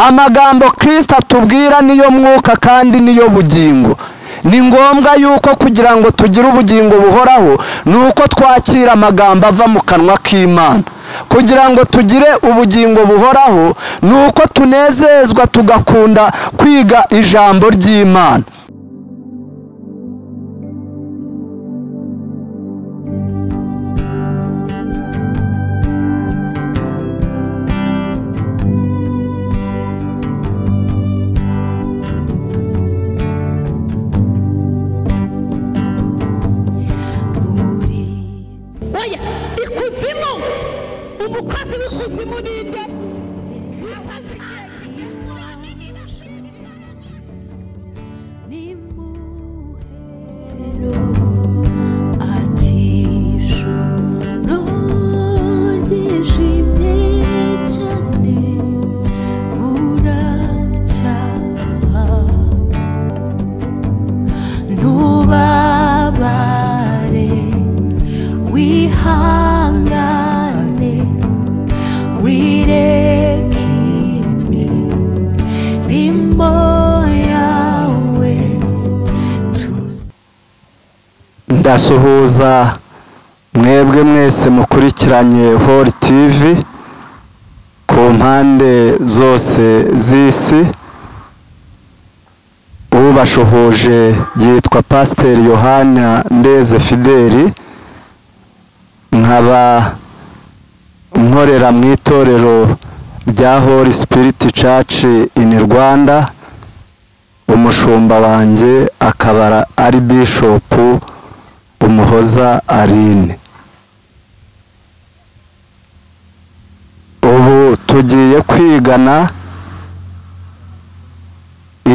amagambo kirisita atubwira niyo mwuka kandi niyo bugingo ni ngombwa yuko kugira ngo tugire ubugingo buhoraho ni uko twakira amagambo ava mu kanwa k'imana kugira ngo tugire ubugingo buhoraho ni uko tunezezwa tugakunda kwiga ijambo ry'imana oya ikuzimu umukozi w'ikuzimu ni nde Ntubabare wihangane wirekime irimo yawe tuzi ndasuhuza mwebwe mwese mukurikiranye hori tivi ku mpande zose z'isi ubashuhuje yitwa pasiteri yohana ndeze fideli nkaba nkorera mu itorero rya hori sipiriti caci ini rwanda umushumba wanjye akaba ari bishopu umuhoza arine ubu tugiye kwigana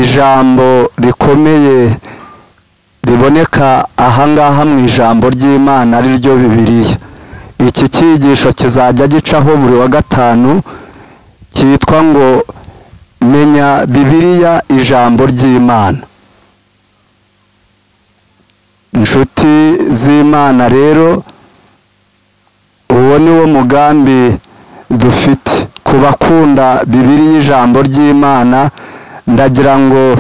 ijambo rikomeye riboneka ahangaha mu ijambo ry'imana ari ryo bibiliya iki cyigisho kizajya gicaho buri wa gatanu cyitwa ngo menya bibiliya ijambo ry'imana inshuti z'imana rero uwo ni wo mugambi dufite ku bakunda bibiri y'ijambo ry'imana ndagira ngo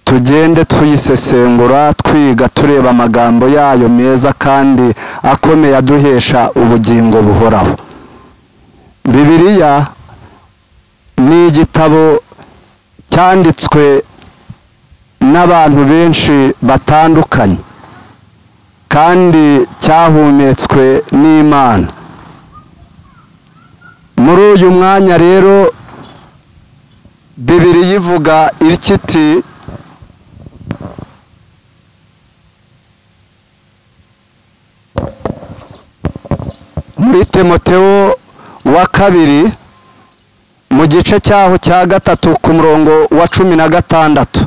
tugende tuyisesengura twiga tureba amagambo yayo meza kandi akomeye aduhesha ubugingo buhoraho bibiliya ni igitabo cyanditswe n'abantu benshi batandukanye kandi cyahumetswe n'imana muri uyu mwanya rero bibiri yivuga ityo iti muri temotewo wa kabiri mu gice cyaho cya gatatu ku murongo wa cumi na gatandatu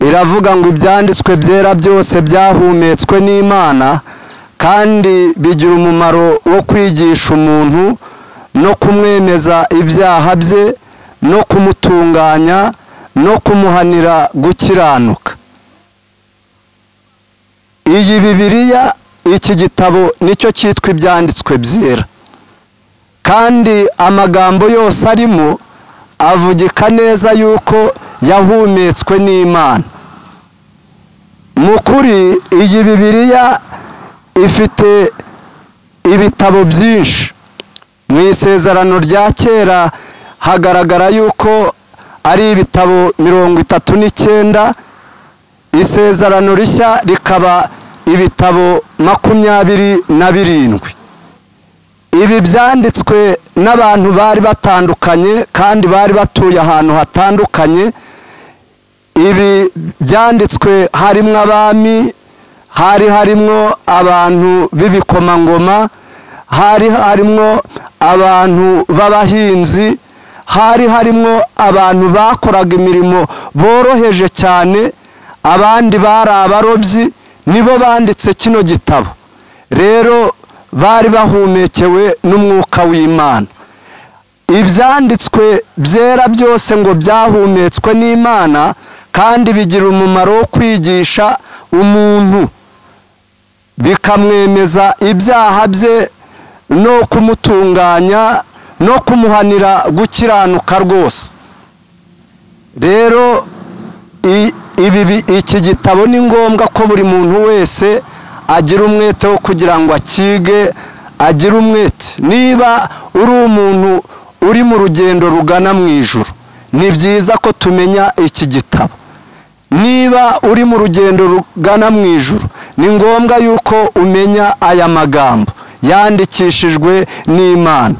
iravuga ngo ibyanditswe byera byose byahumetswe n'imana kandi bigira umumaro wo kwigisha umuntu no kumwemeza ibyaha bye no kumutunganya no kumuhanira gukiranuka iyi bibiliya iki gitabo nicyo cyitwa ibyanditswe byera kandi amagambo yose arimo avugika neza yuko yahumetswe n'imana mu kuri iyi bibiliya ifite ibitabo byinshi mu isezerano rya kera hagaragara yuko ari ibitabo mirongo itatu n'icyenda isezerano rishya rikaba ibitabo makumyabiri na birindwi ibi byanditswe n'abantu bari batandukanye kandi bari batuye ahantu hatandukanye ibi byanditswe harimo abami hari harimo abantu b'ibikomangoma hari harimo abantu b'abahinzi hari harimo abantu bakoraga imirimo boroheje cyane abandi bari abarobyi nibo banditse kino gitabo rero bari bahumekewe n'umwuka w'imana ibyanditswe byera byose ngo byahumetswe n'imana kandi bigira umumaro wo kwigisha umuntu bikamwemeza ibyaha bye no kumutunganya no kumuhanira gukiranuka rwose rero i- ibi bi- iki gitabo ni ngombwa ko buri muntu wese agira umwete wo kugira ngo akige agire umwete niba uri umuntu uri mu rugendo rugana mu ijuru ni byiza ko tumenya iki gitabo niba uri mu rugendo rugana mu ijuru ni ngombwa yuko umenya aya magambo yandikishijwe n'imana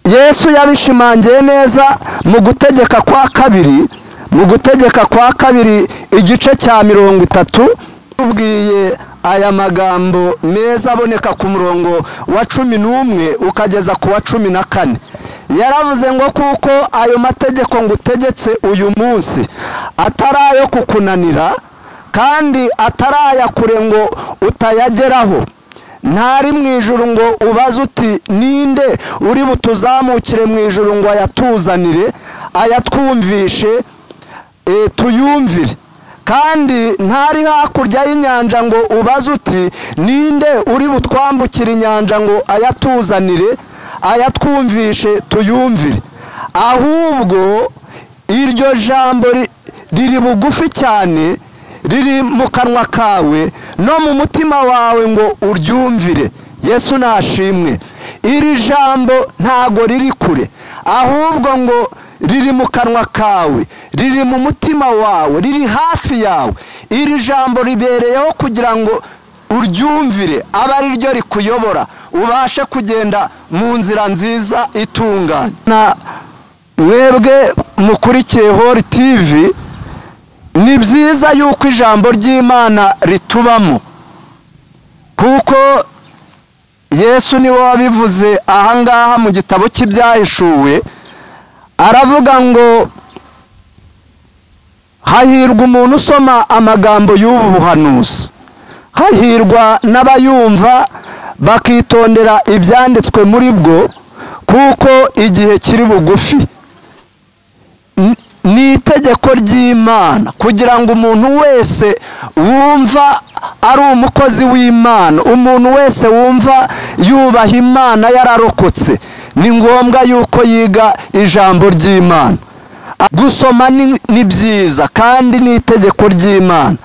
yesu yabishimangiye neza mu gutegeka kwa kabiri mu gutegeka kwa kabiri igice cya mirongo itatu tubwiye aya magambo meza aboneka ku murongo wa cumi n'umwe ukageza ku wa cumi na kane yaravuze ngo kuko ayo mategeko ngutegetse uyu munsi atari ayo kukunanira kandi atari aya kure ngo utayageraho ntari mu ijuru ngo ubaze uti ninde uri butuzamukire mu ijuru ngo ayatuzanire ayatwumvishe e, tuyumvire kandi ntari hakurya y'inyanja ngo ubaze uti ninde uri butwambukire inyanja ngo ayatuzanire ayatwumvishe tuyumvire ahubwo iryo jambo ri- riri bugufi cyane riri mu kanwa kawe no mu mutima wawe ngo uryumvire yesu nashimwe iri jambo ntago riri kure ahubwo ngo riri mu kanwa kawe riri mu mutima wawe riri hafi yawe iri jambo ribereyeho kugira ngo uryumvire aba ari ryo rikuyobora ubashe kugenda mu nzira nziza itunganye Na- mwebwe mukurikiye hori tivi ni byiza yuko ijambo ry'imana ritubamo kuko yesu niwe wabivuze ahangaha mu gitabo cy'ibyahishuwe aravuga ngo hahirwa umuntu usoma amagambo y'ubu buhanuzi hahirwa n'abayumva bakitondera ibyanditswe muri bwo kuko igihe kiri bugufi N- ni itegeko ry'imana kugira ngo umuntu wese wumva ari umukozi w'imana umuntu wese wumva yubaha imana yararokotse ni ngombwa yuko yiga ijambo ry'imana gusoma ni ni byiza kandi ni itegeko ry'imana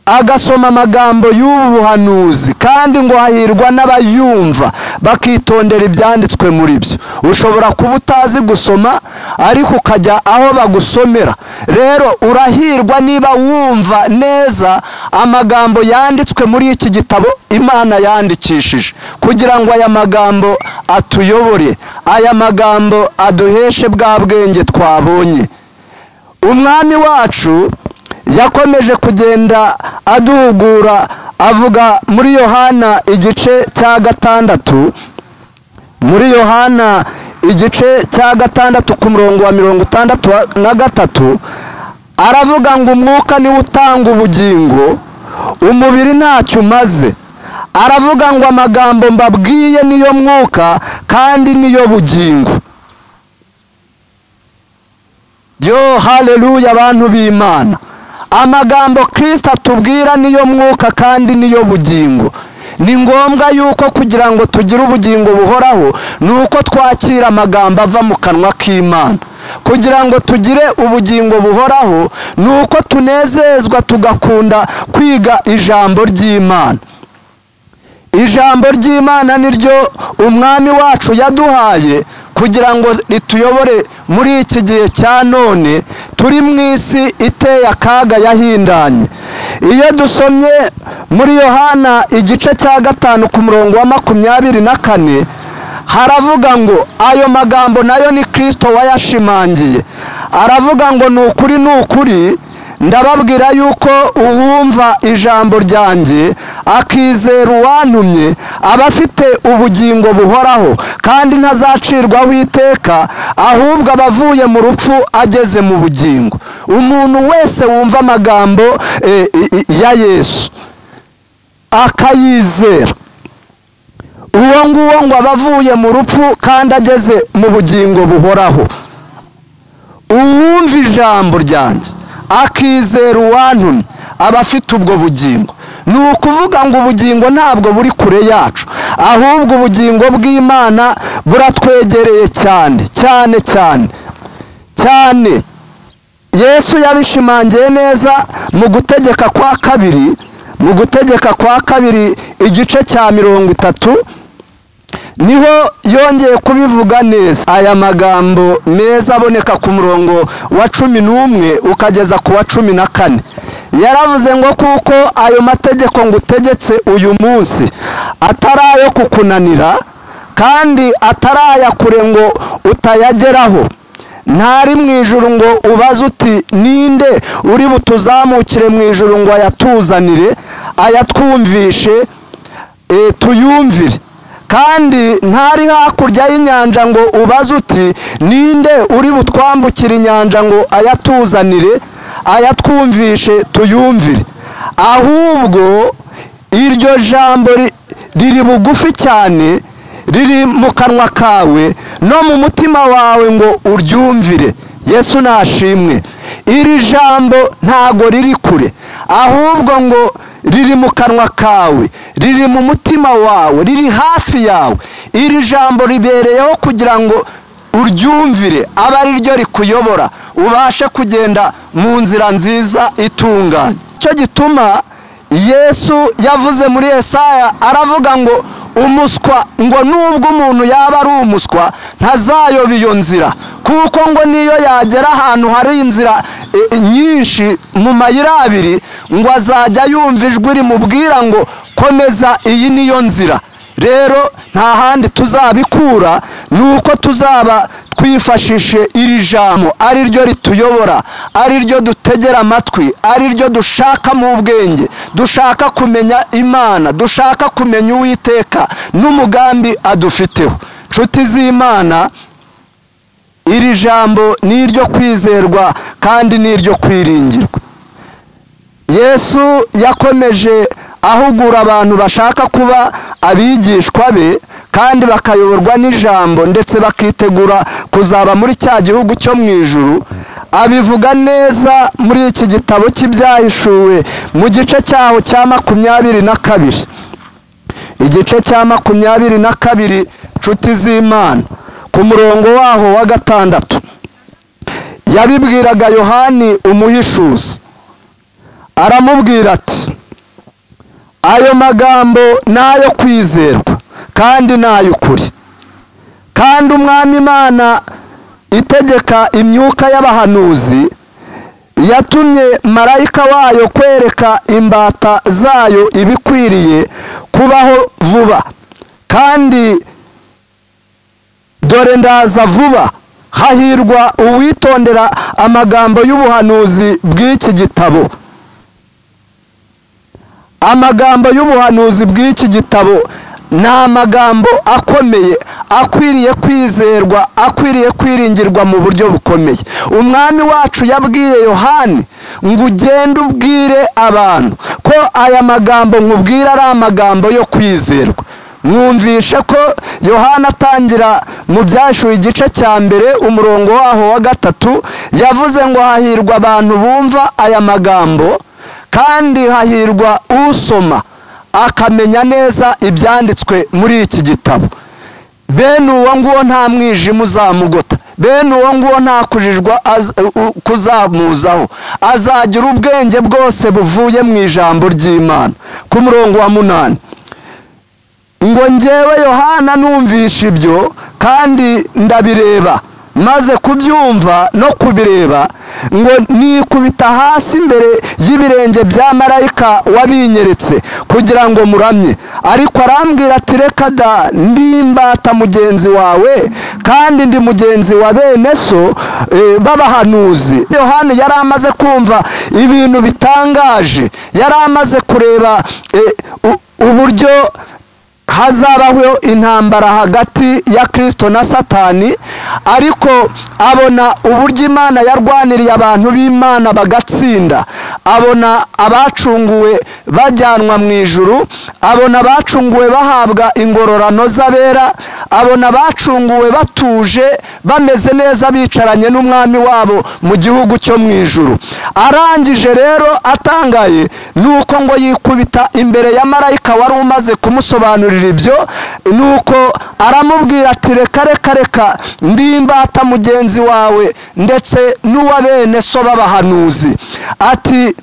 agasoma amagambo y'ubu buhanuzi kandi ngo hahirwa n'abayumva bakitondera ibyanditswe muri byo ushobora kuba utazi gusoma ariko ukajya aho bagusomera rero urahirwa niba wumva neza amagambo yanditswe muri iki gitabo imana yandikishije kugira ngo aya magambo atuyobore aya magambo aduheshe bwa bwenge twabonye umwami wacu yakomeje kugenda aduhugura avuga muri yohana igice cya gatandatu muri yohana igice cya gatandatu ku murongo wa mirongo itandatu wa- na gatatu aravuga ngo umwuka niwe utanga ubugingo umubiri ntacyo umaze aravuga ngo amagambo mbabwiye niyo mwuka kandi niyo bugingo yo haleluya abantu b'imana amagambo kirisita atubwira niyo mwuka kandi niyo bugingo ni ngombwa yuko kugira ngo tugire ubugingo buhoraho ni uko twakira amagambo ava mu kanwa k'imana kugira ngo tugire ubugingo buhoraho ni uko tunezezwa tugakunda kwiga ijambo ry'imana ijambo ry'imana ni ryo umwami wacu yaduhaye kugira ngo rituyobore muri iki gihe cya none turi mu isi iteye akaga yahindanye iyo dusomye muri yohana igice cya gatanu ku murongo wa makumyabiri na kane haravuga ngo ayo magambo nayo ni kirisito wayashimangiye aravuga ngo ni ukuri ni ukuri ndababwira yuko uwumva ijambo ryanjye akizera uwantumye aba afite ubugingo buhoraho kandi ntazacirwaho iteka ahubwo aba avuye mu rupfu ageze mu bugingo umuntu wese wumva amagambo eh, i- i- ya yesu akayizera uwo nguwo ngo aba avuye mu rupfu kandi ageze mu bugingo buhoraho uwumva ijambo ryanjye akizera uwantumye aba afite ubwo bugingo ni ukuvuga ngo ubugingo ntabwo buri kure yacu ahubwo ubugingo bw'imana buratwegereye cyane cyane cyane cyane yesu yabishimangiye neza mu gutegeka kwa kabiri mu gutegeka kwa kabiri igice cya mirongo itatu niho yongeye kubivuga neza aya magambo meza aboneka ku murongo wa cumi n'umwe ukageza ku wa cumi na kane yaravuze ngo kuko ayo mategeko ngutegetse uyu munsi atari ayo kukunanira kandi atari aya kure ngo utayageraho ntari mu ijuru ngo ubaze uti ninde uri butuzamukire mu ijuru ngo ayatuzanire ayatwumvishe eh, tuyumvire kandi ntari hakurya y'inyanja ngo ubaze uti ninde uri butwambukire inyanja ngo ayatuzanire ayatwumvishe tuyumvire ahubwo iryo jambo ri- riri bugufi cyane riri mu kanwa kawe no mu mutima wawe ngo uryumvire yesu nashimwe iri jambo ntago riri kure ahubwo ngo riri mu kanwa kawe riri mu mutima wawe riri hafi yawe iri jambo ribereyeho kugira ngo uryumvire abe ari ryo rikuyobora ubashe kugenda mu nzira nziza itunganye icyo gituma yesu yavuze muri esaya aravuga ngo umuswa ngo nubwo umuntu yaba ari umuswa ntazayoba iyo nzira kuko ngo niyo yagera ahantu hari inzira e, nyinshi mu mayira abiri ngo azajya yumva ijwi rimubwira ngo komeza iyi niyo nzira rero nta handi tuzabikura ni uko tuzaba twifashishe iri jambo ari ryo rituyobora ari ryo dutegera amatwi ari ryo dushaka mu bwenge dushaka kumenya imana dushaka kumenya uwiteka n'umugambi adufiteho nshuti z'imana iri jambo ni iryo kwizerwa kandi ni iryo kwiringirwa yesu yakomeje ahugura abantu bashaka kuba abigishwa be kandi bakayoborwa n'ijambo ndetse bakitegura kuzaba muri cya gihugu cyo mu ijuru abivuga neza muri iki gitabo cy'ibyahishuwe mu gice cyaho cya makumyabiri na kabiri igice cya makumyabiri na kabiri nshuti z'imana ku murongo waho wa gatandatu yabibwiraga yohani umuhishuzi aramubwira ati ayo magambo ni ayo kwizerwa kandi ni ay'ukuri kandi umwami imana itegeka imyuka y'abahanuzi yatumye marayika wayo kwereka imbata zayo ibikwiriye kubaho vuba kandi dore ndaza vuba hahirwa uwitondera amagambo y'ubuhanuzi bw'iki gitabo amagambo y'ubuhanuzi bw'iki gitabo ni amagambo akomeye akwiriye kwizerwa akwiriye kwiringirwa mu buryo bukomeye umwami wacu yabwiye yohani ngo ugende ubwire abantu ko aya magambo nkubwira ari amagambo yo kwizerwa mwumvishe ko yohana atangira mu byashuwe igice cya mbere umurongo waho wa gatatu yavuze ngo hahirwa abantu bumva aya magambo kandi hahirwa usoma akamenya neza ibyanditswe muri iki gitabo bene uwo nguwo nta mwijima uzamugota bene uwo nguwo nta kujijwa az- u- kuzamuzaho azagira ubwenge bwose buvuye mu ijambo ry'imana ku murongo wa munani ngo njyewe yohana numvisha ibyo kandi ndabireba maze kubyumva no kubireba ngo nikubita hasi imbere y'ibirenge bya marayika wabinyeretse kugira ngo muramye ariko arambwira ati reka da ndimbata mugenzi wawe kandi ndi mugenzi wa bene so eh, b'abahanuzi yohani yari amaze kumva ibintu bitangaje yari amaze kureba eh, u- uburyo hazabaho intambara hagati ya kirisito na satani ariko abona uburyo imana yarwaniriye abantu b'imana bagatsinda abona abacunguwe bajyanwa mu ijuru abona abacunguwe bahabwa ingororano z'abera abona abacunguwe batuje bameze neza bicaranye n'umwami wabo mu gihugu cyo mu ijuru arangije rero atangaye ni uko ngo yikubita imbere ya marayika wari umaze kumusobanurira ibyo ni uko aramubwira ati reka reka reka ndi imbata mugenzi wawe ndetse n'uwa bene so b'abahanuzi ati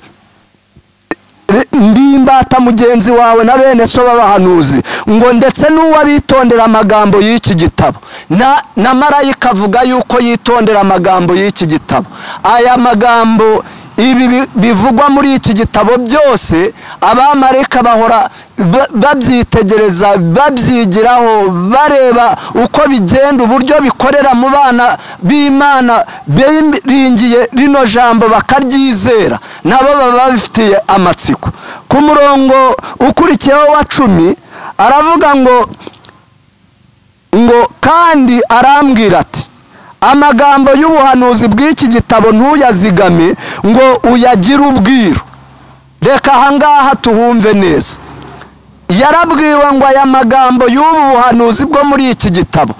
ndi imbata mugenzi wawe na bene so b'abahanuzi ngo ndetse n'uwabitondera amagambo y'iki gitabo na na marayika avuga yuko yitondera amagambo y'iki gitabo aya magambo ibi bivugwa muri iki gitabo byose abamarayika bahora ba- babyitegereza babyigiraho bareba uko bigenda uburyo bikorera mu bana b'imana biringiye rino jambo bakaryizera nabo baba babifitiye amatsiko ku murongo ukurikiyeho wa cumi aravuga ngo ngo kandi arambwira ati amagambo y'ubuhanuzi bw'iki gitabo ntuyazigame ngo uyagire ubwiru reka ahangaha tuhumve neza yarabwiwe ngo aya magambo y'ubu buhanuzi bwo muri iki gitabo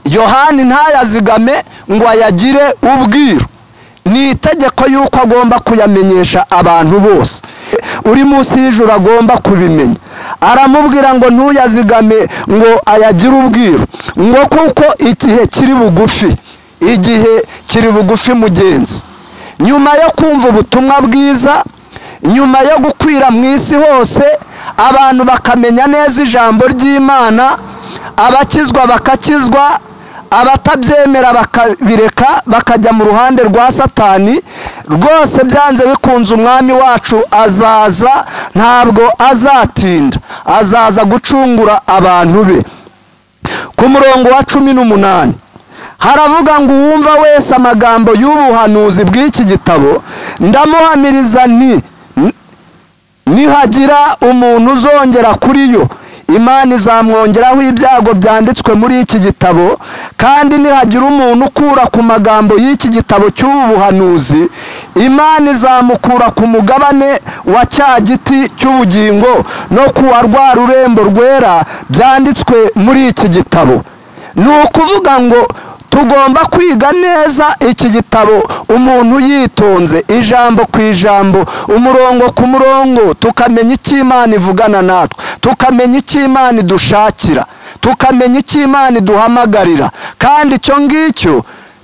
yohani ntayazigame ngo ayagire ubwiru ni itegeko y'uko agomba kuyamenyesha abantu bose uri munsi y'ijuru agomba kubimenya aramubwira ngo ntuyazigame ngo ayagire ubwiru ngo kuko igihe kiri bugufi igihe kiri bugufi mugenzi nyuma yo kumva ubutumwa bwiza nyuma yo gukwira mu isi hose abantu bakamenya neza ijambo ry'imana abakizwa bakakizwa abatabyemera bakabireka bakajya mu ruhande rwa satani rwose byanze bikunze umwami wacu azaza ntabwo azatinda azaza gucungura abantu be ku murongo wa cumi n'umunani haravuga ngo uwumva wese amagambo y'ubuhanuzi bw'iki gitabo ndamuhamiriza nti nihagira umuntu uzongera kuri yo imana izamwongeraho ibyago byanditswe muri iki gitabo kandi nihagira umuntu ukura ku magambo y'iki gitabo cy'ubu buhanuzi imana izamukura ku mugabane wa cya giti cy'ubugingo no kuwa rwa rurembo rwera byanditswe muri iki gitabo ni ukuvuga ngo tugomba kwiga neza iki gitabo umuntu yitonze ijambo ku ijambo umurongo ku murongo tukamenya icyo imana ivugana natwe tukamenya icyo imana idushakira tukamenya icyo imana iduhamagarira kandi icyo ngicyo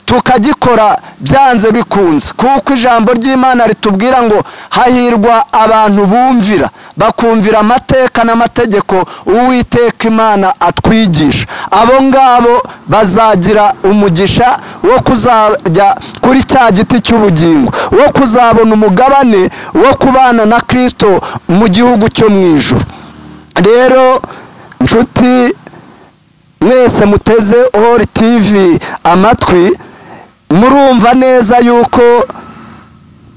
tukagikora byanze bikunze kuko ijambo ry'imana ritubwira ngo hahirwa abantu bumvira bakumvira amateka n'amategeko uwiteka imana atwigisha abo ngabo bazagira umugisha wo kuzajya kuri cya giti cy'ubugingo wo kuzabona umugabane wo kubana na kirisito mu gihugu cyo mu ijoro rero nshuti mwese muteze hori tivi amatwi murumva neza yuko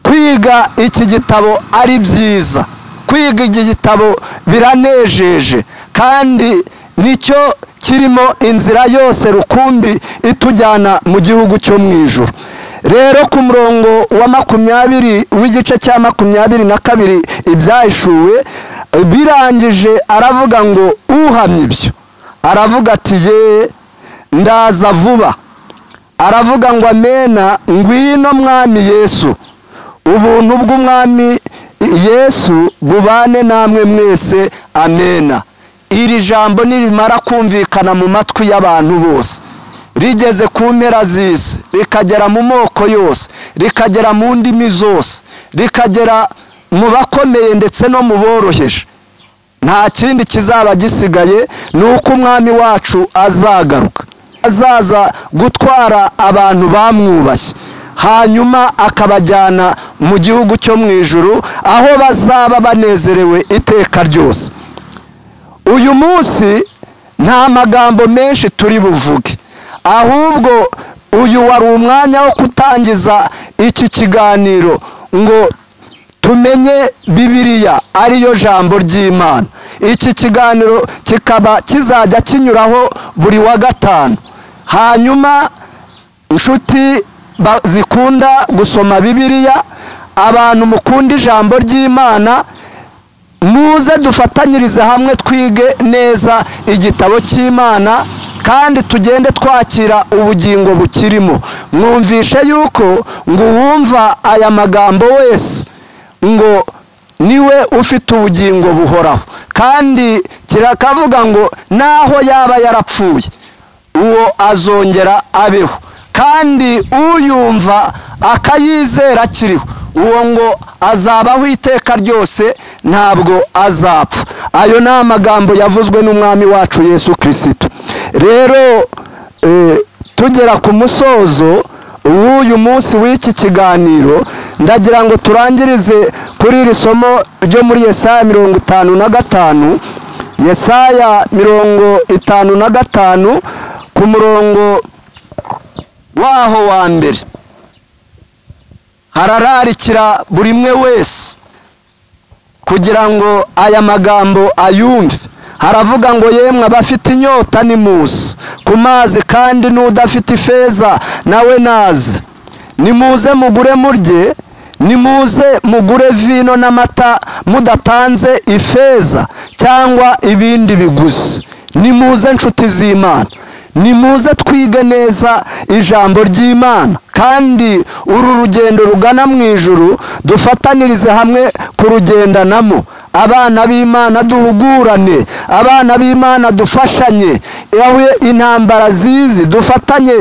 kwiga iki gitabo ari byiza kwiga iki gitabo biranejeje kandi nicyo kirimo inzira yose rukumbi itujyana mu gihugu cyo mu ijoro rero ku murongo wa makumyabiri w'igice cya makumyabiri na kabiri ibyahishuwe birangije aravuga ngo uhamye ibyo aravuga ati ye ndaza vuba aravuga ngo amena ngwino mwami yesu ubuntu bw'umwami yesu bubane namwe mwese amena iri jambo nirimara kumvikana mu matwi y'abantu bose rigeze ku mpera z'isi rikagera mu moko yose rikagera mu ndimi zose rikagera mu bakomeye ndetse no mu boroheje nta kindi kizaba gisigaye ni uko umwami wacu azagaruka azaza gutwara abantu bamwubashye hanyuma akabajyana mu gihugu cyo mu ijuru aho bazaba banezerewe iteka ryose uyu munsi nta magambo menshi turi buvuge ahubwo uyu wari umwanya wo gutangiza iki kiganiro ngo tumenye bibiliya ariyo jambo ry'imana iki kiganiro kikaba kizajya kinyuraho buri wa gatanu hanyuma inshuti ba- zikunda gusoma bibiliya abantu mukunda ijambo ry'imana muze dufatanyirize hamwe twige neza igitabo cy'imana kandi tugende twakira ubugingo bukirimo mwumvishe yuko ngo uwumva aya magambo wese ngo niwe ufite ubugingo buhoraho kandi kirakavuga ngo naho yaba yarapfuye uwo azongera abeho kandi uyumva akayizera akiriho uwo ngo azabaho iteka ryose ntabwo azapfa ayo ni amagambo yavuzwe n'umwami wacu yesu kirisito rero eh, tugera ku musozo w'uyu munsi w'iki kiganiro ndagira ngo turangirize kuri iri somo ryo muri yesaya mirongo itanu na gatanu yesaya mirongo itanu na gatanu ku murongo waho wa mbere harararikira buri umwe wese kugira ngo aya magambo ayumve haravuga ngo yemwe abafite inyota ni muze ku mazi kandi n'udafite ifeza nawe naze nimuze mugure murye nimuze mugure vino n'amata mudatanze ifeza cyangwa ibindi biguzi nimuze nshuti z'imana nimuze twige neza ijambo ry'imana kandi uru rugendo rugana mu ijuru dufatanirize hamwe kurugendanamo abana b'imana duhugurane abana b'imana dufashanye yewe intambara zizi dufatanye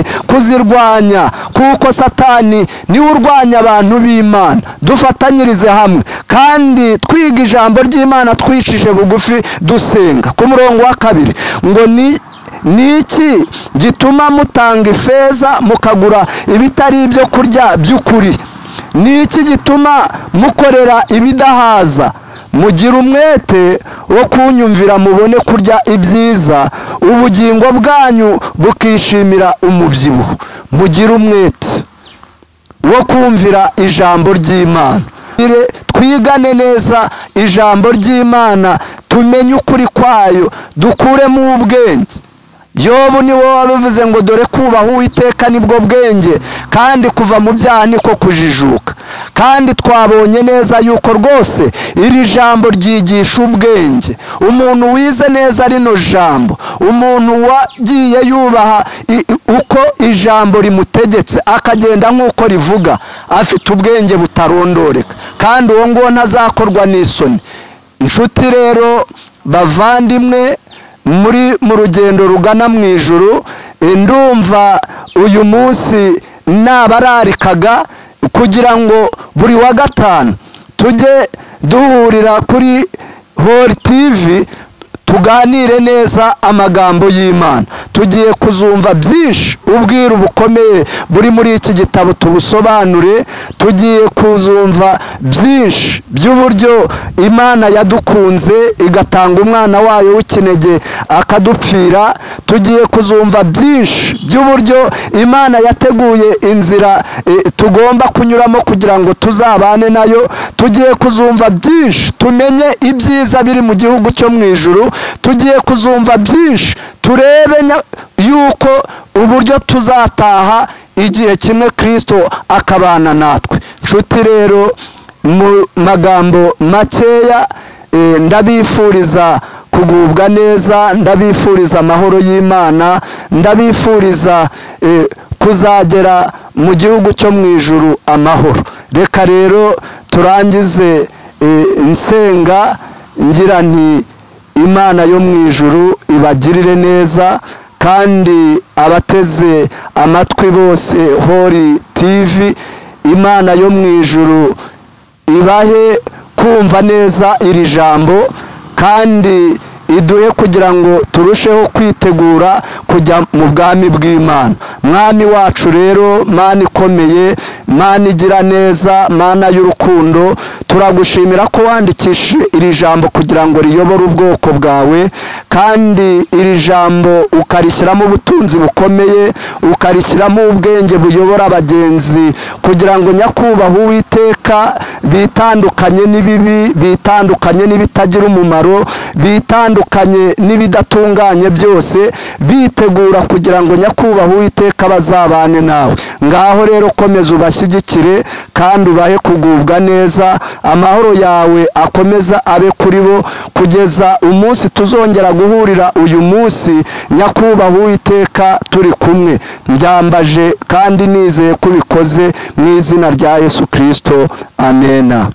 kuzirwanya kuko satani niwe urwanya abantu b'imana dufatanyirize hamwe kandi twiga ijambo ry'imana twicishije bugufi dusenga ku murongo wa kabiri ngo ni ni iki gituma mutanga ifeza mukagura ibitari ibyo kurya by'ukuri ni iki gituma mukorera ibidahaza mugira umwete wo kunyumvira mubone kurya ibyiza ubugingo bwanyu bukishimira umubyibuho mugira umwete wo kumvira ijambo ry'imana Tugire- twigane neza ijambo ry'imana tumenye ukuri kwayo dukuremo ubwenge yobu niwe wabivuze ngo dore kubaha uwiteka nibwo bwenge kandi kuva mu byaha niko kujijuka kandi twabonye neza yuko rwose iri jambo ryigisha ubwenge umuntu wize neza rino jambo umuntu wagiye yubaha i- i- uko ijambo rimutegetse akagenda nk'uko rivuga afite ubwenge butarondoreka kandi uwo nguwo ntazakorwa n'isoni inshuti rero bavandimwe muri mu rugendo rugana mu ijuru eh, ndumva uyu munsi nabararikaga kugira ngo buri wa gatanu tujye duhurira kuri hori tivi tuganire neza amagambo y'imana tugiye kuzumva byinshi ubwira bukomeye buri muri iki gitabo tubusobanure tugiye kuzumva byinshi by'uburyo imana yadukunze igatanga umwana wayo w'ikinege akadupfira tugiye kuzumva byinshi by'uburyo imana yateguye inzira eh, tugomba kunyuramo kugira ngo tuzabane nayo tugiye kuzumva byinshi tumenye ibyiza biri mu gihugu cyo mu ijuru tugiye kuzumva byinshi turebe nya- yuko uburyo tuzataha igihe kimwe kirisito akabana natwe nshuti rero mu magambo makeya eh, ndabifuriza kugubwa neza ndabifuriza amahoro y'imana ndabifuriza eh, kuzagera mu gihugu cyo mu ijuru amahoro reka rero turangize eh, nsenga ngira nti imana yo mu ijuru ibagirire neza kandi abateze amatwi bose hori tv imana yo mu ijuru ibahe kumva neza iri jambo kandi iduhe kugira ngo turusheho kwitegura kujya mu bwami bw'imana mwami wacu rero mana ikomeye mana igira neza mana y'urukundo turagushimira ko wandikishije iri jambo kugira ngo riyobore ubwoko bwawe kandi iri jambo ukarishyiramo ubutunzi bukomeye ukarishyiramo ubwenge buyobora abagenzi kugira ngo nyakubahwa uwiteka bitandukanye n'ibibi bitandukanye n'ibitagira umumaro bitandukanye n'ibidatunganye byose bitegura kugira ngo nyakubahwa uwiteka bazabane nawe ngaho rero komeza ubashyigikire kandi ubahe kugubwa neza amahoro yawe akomeza abe kuri bo kugeza umunsi tuzongera guhurira uyu munsi nyakubahwa uwiteka turi kumwe mbyambaje kandi nizeye ko ubikoze mu izina rya yesu kirisito amena